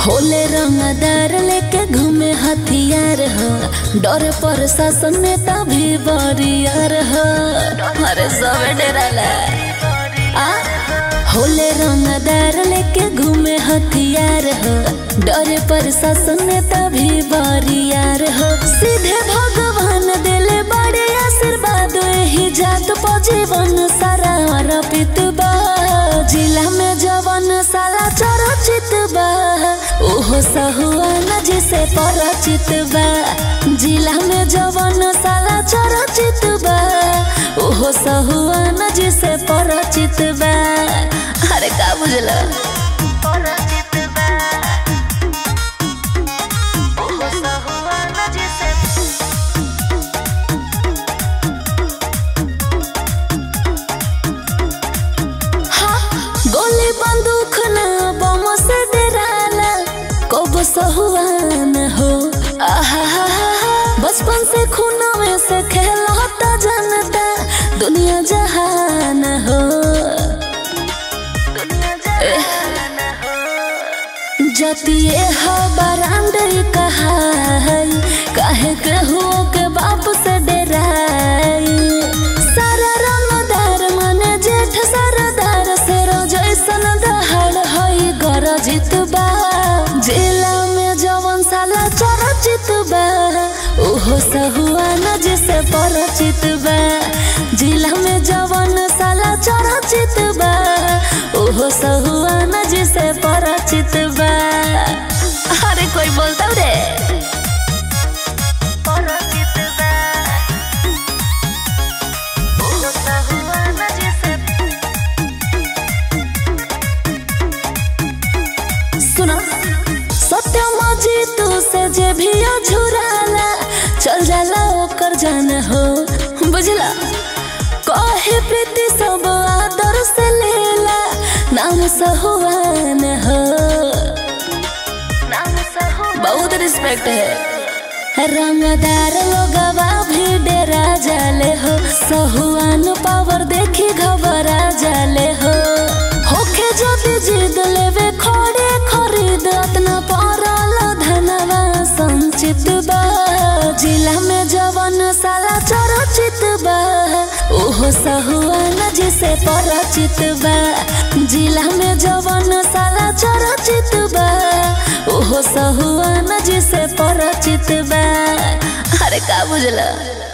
होले रंगदार लेके घूमे हथियार हो डरे पर शासन नेता भी बरियार हो अरे सब डराला आ होले रंगदार लेके घूमे हथियार हो डरे पर शासन नेता भी बरियार हो सीधे भगवान दिले बड़े आशीर्वाद ही जात पर जीवन सारा अर्पित बा जिला में जवन साला चरचित बा ओहो सहुआन जिसे परचित बा जिला में जवन साला चरचित बा ओहो सहुआन जिसे परचित बा अरे का बुझला गोली बंदूक ना बम से डराला कब सहुआन हो आहा बचपन से खूना में से खेलता जनता दुनिया जहान हो जतिए हो बरांड कहा काहे के हुओ के बाप से डराई सारा रंगदार मने जेठ सरदार से जैसन दहाड़ हई गरजित बा जिला में जवन साला चरचित बा ओहो सहुआन जिसे परचित बा जिला में जवन साला चरचित बा ओहो सहुआन जिसे परचित बा अरे कोई बोलता रे सुना सत्यम जीतू से जे भी झुराला चल जाला ओकर जान हो बुझला कहे प्रीति सब आदर से लेला नाम सहुआन हो बहुत रिस्पेक्ट है रंगदार लोगवा भी डेरा जाले हो सहुआन पावर देखी घबरा जाले हो होखे जब जिद लेवे खड़े खरीद अतना परल धनवा संचित बा जिला में जवन साला चरचित बा ओहो सहुआन जिसे परचित बा जिला में जवन साला चरचित बा ओहो सहुआन जिसे परचित बा अरे का बुझला